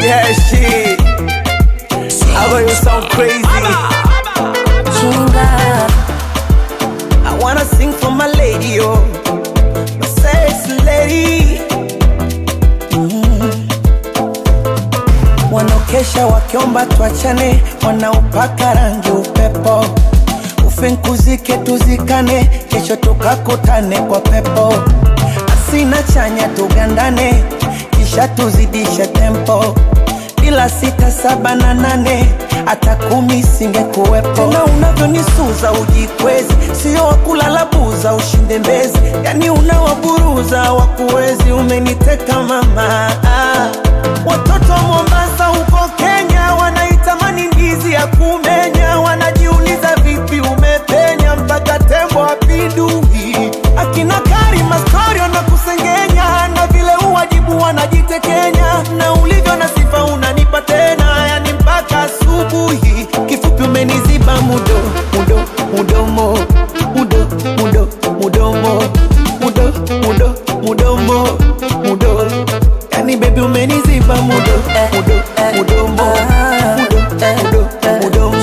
Yeah, shit. I know you sound crazy. Chinga. I wanna sing for my lady, oh, my sexy lady. Mm. Wanaokesha wakiomba tuachane, wanaopaka rangi upepo, ufinkuzike tuzikane, kesho tukakutane kwa pepo, asina chanya tugandane, kisha tuzidishe tempo bila sita saba na nane hata kumi singekuwepo. Tena unavyonisuza ujikwezi, sio wakulala buza ushinde mbezi, yani unawaburuza wakuwezi. Umeniteka mama, ah. watoto wa Mombasa huko Kenya wanaitamani ndizi ya kumenya, wanajiuliza vipi umepenya mpaka tembo apindui. Akina Karima story wanakusengenya na vile uwajibu wanajitekenya, na ulivyo na sifa unanipa tena, yani mpaka asubuhi. Kifupi umeniziba mudo mudo mudomo mudo mudo mudomo mudo mudo mudomo mudo, yani baby umeniziba mudo mudo mudomo mudo mudo mudomo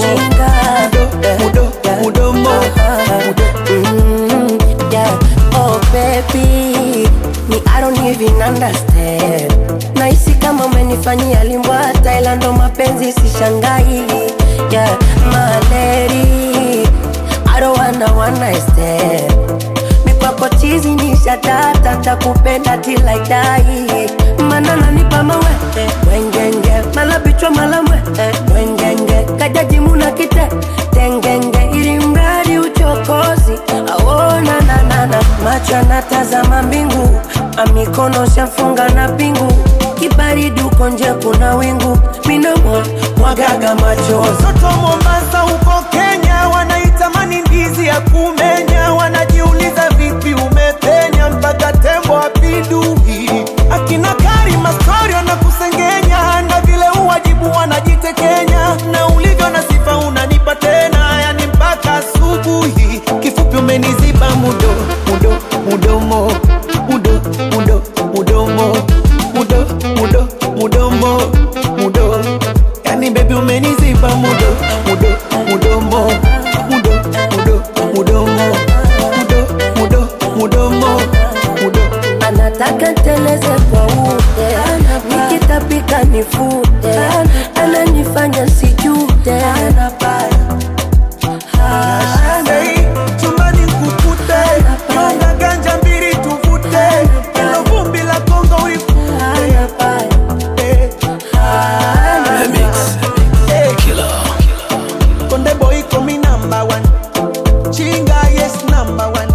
mudo mudo mudomo mudo Mm, yeah. Oh baby, me I don't even understand. Nahisi kama umenifanyia limbwa Thailand, ndo mapenzi sishangai. Yeah, my lady, I don't wanna one night stand. Mikwako chizi ni shatata, takupenda till I die. Mana nanipa mawe wengenge, mala bichwa mala mwe wengenge, kajaji muna kite tengenge, ili mradi uchokozi aona nanana, macho anatazama mbingu, amikono shafunga na pingu, kibaridi uko nje kuna wingu, minamwa mwagaga machozi Watoto wa Mombasa huko Kenya wanaitamani ndizi ya kumenya, wanajiuliza vipi umepenya mpaka tembo apindui. Akina Karima story wanakusengenya na vile uwajibu wanajitekenya, na ulivyo na sifa unanipa tena, yani mpaka asubuhi. Kifupi umeniziba mudo mudo mudomo mudo mudo mudomo mudo mudo mudomo mudo Yani baby umeniziba mudo mudo mudomo mudo mudo mudomo mudo mudo mudomo mudo anataka nteleze kwa ude, nikitapika nifute, ananifanya sijute. Hey, chumbani kukute Nyonga ganja mbili tuvute Ilo vumbi la Kongo ulikute hey. Hey. Konde boy komi number one Chinga yes number one